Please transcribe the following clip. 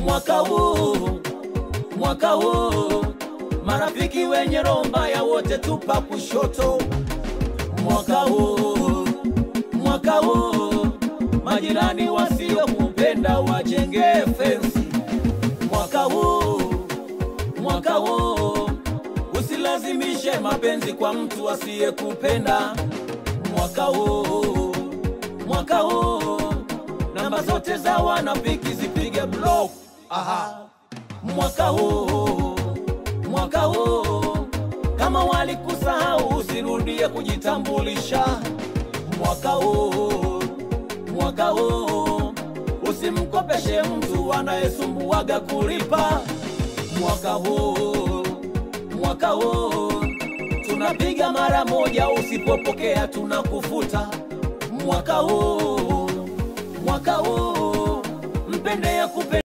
mwaka huu, mwaka huu, marafiki wenye roho mbaya wote tupa kushoto. Mwaka huu, mwaka huu, majirani wasiokupenda wajenge fensi. Mwaka huu, mwaka huu, usilazimishe mapenzi kwa mtu asiyekupenda. Mwaka huu, mwaka huu, namba zote za wanafiki zipige block. Aha. Mwaka huu, mwaka huu, kama walikusahau usirudie kujitambulisha. Mwaka huu, mwaka huu, usimkopeshe mtu anayesumbuaga kulipa. Mwaka huu, mwaka huu, tunapiga mara moja, usipopokea tunakufuta. Mwaka huu, mwaka huu, mpende ya kupe